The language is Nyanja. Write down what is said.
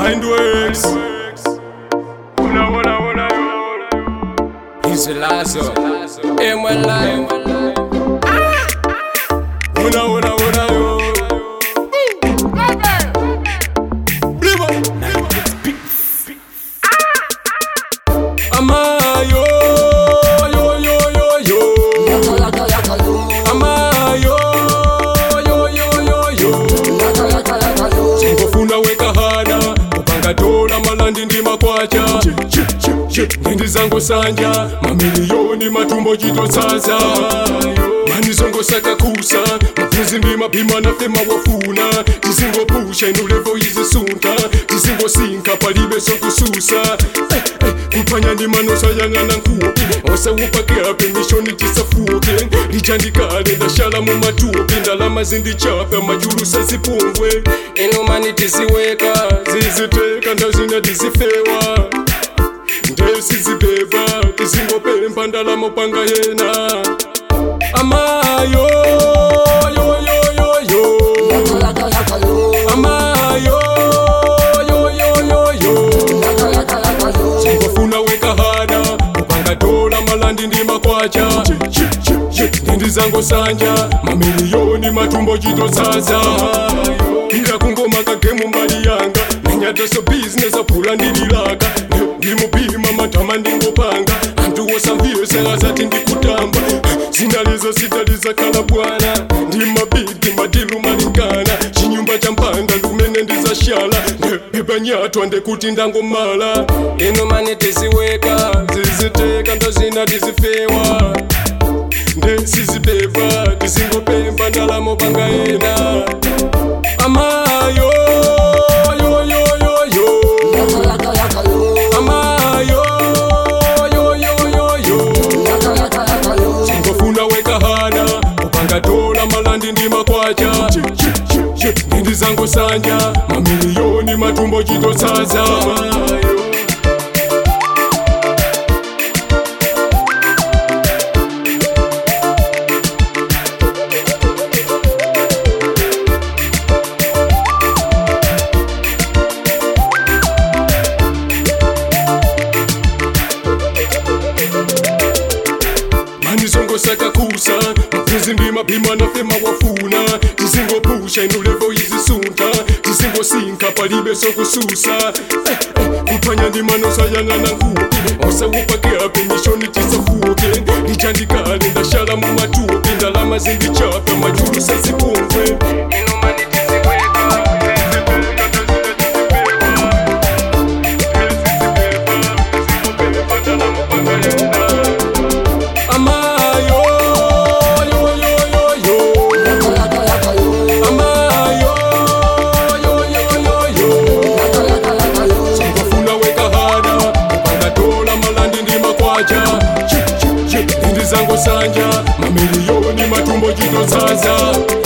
Mindworks. Una, una, una, Hizi lazo Emwe live una, una, una, yo. Blibo. Amayo, yo, yo, yo, yo. Amayo, yo, yo, yo, yo. ngofuna wekahana ukangatola malandi ndi makwacha ngendi zangu sanja mamiliyoni matumbo chitotsaza manizongosaka kusa maphuzi ndi mapima nafe mawafuna tizingopusha inulevo izisunta tizingosinka palibe sokususa eh, eh, kuphwanya ndi manosa yang'ana nkupi osawupakeape mishoni tisafuke lichandikale ndashala mu matupi ndalama zindichapa majulusa zipungwe Inumani tiziweka ziziteka ndazina tizifewa ndesizibeba tizingopempa ndalama panga yena amayo yo, yo, yo, yo. amayo yo, yo, yo, yo. ngofuna wekahana ukangatola malandi ndi makwacha ngendi zangu sanja mamiliyoni matumbo chitotsaza ila kungoma kagemu mbali yanga nenyataso bizinesi aphula ndililaka ndimupima matama ndingopanga anthu wosamviyesera zati ndikutamba zinalizo sitaliza khala bwana ndimabidi madilu malingana chinyumba cha mpanda ndumene ndizashala ndepepanyatwa ndekuti ndangomala Inumani tiziweka ziziteka ndazina tizifewa ndesizibeba tizingopemba ndalamo panga yena amayo yo, yo, yo, yo. amayo yo, yo, yo, yo. ngofuna wekahana ukangatola malandi ndi makwacha ngendi zangu sanja mamiliyoni matumbo chitotsaza manizongosaka kusa maphuzi ndi mapima nafe mawafuna tizingopusha inulevo izisunta tizingosinka palibe sokususa eh, eh, kuphwanya ndi manosa yang'ana nkupi osawupakeape mishoni tisafuke lichandikale ndashala mu matupi ndalama zindichapa majulusa zipungwe Inumani tiziweka amayo yo, yo, yo, yo. amayo yo, yo, yo, yo. ngofuna wekahana ukangatola malandi ndi makwacha ndi zangu sanja mamiliyoni matumbo chitotsaza